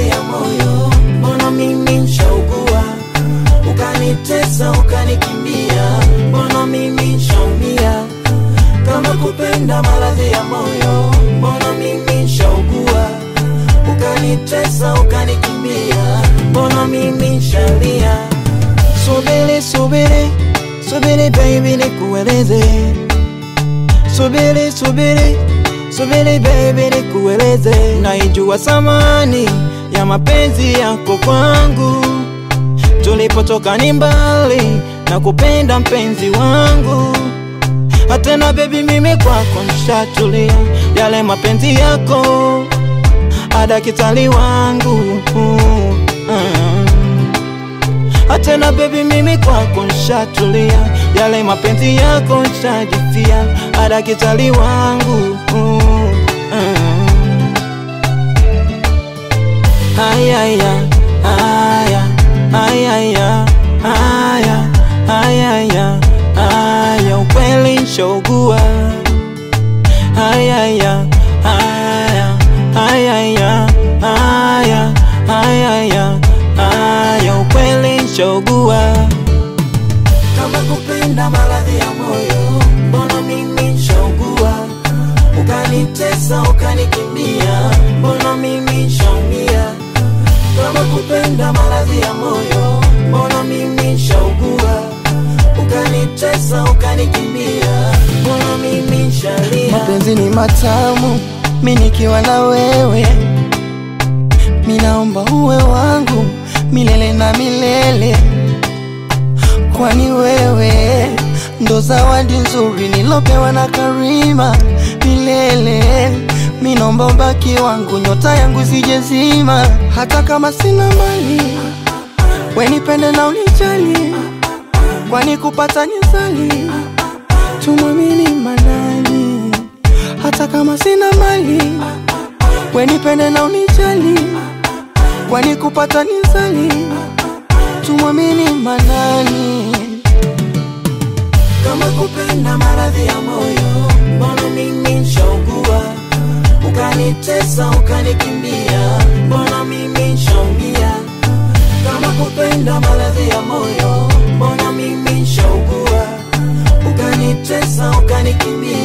maradhi ya moyo, mbona mimi nshaugua, ukanitesa ukanikimbia, mbona mimi nshaumia, kama kupenda maradhi ya moyo, mbona mimi nshaugua, ukanitesa ukanikimbia, mbona mimi nshalia. Subiri, subiri, subiri baby nikueleze Subiri, subiri, subiri baby nikueleze, naijua thamani ya mapenzi yako kwangu. Tulipotoka ni mbali na kupenda mpenzi wangu, hatena baby, mimi kwako nshatulia, yale mapenzi yako adakitali wangu mm. Hatena baby, mimi kwako nshatulia, yale mapenzi yako nshajifia, adakitali wangu mm. Ayaya, aya, ayaya, aya, ayaya, aya, ukweli nshaugua. Ayaya, aya, ayaya, aya, ayaya, aya, ukweli nshaugua. Kama kupenda maradhi ya moyo, mbona mimi nshaugua, ukanitesa ukanikimbia, mbona mimi nshaumia. Kama kupenda maradhi ya moyo, mbona mimi nshaugua, ukanitesa ukanikimbia, mbona mimi nshalia. Mapenzi ni matamu, mi nikiwa na wewe, mi naomba uwe wangu milele na milele, kwani wewe ndo zawadi nzuri nilopewa na Karima milele. Mi naomba ubaki wangu, nyota yangu sijezima, hata kama sina mali, we nipende na unijali, kwani kupata nyezali tumwamini Manani, hata kama sina mali, we nipende na unijali, kwani kupata nizali, tumwamini Manani. Kama kupenda maradhi ya moyo, mbona mimi nshaugua, ukanitesa ukanikimbia, mbona mimi nshaumia. Kama kupenda maradhi ya moyo, mbona mimi nshaugua, ukanitesa ukanikimbia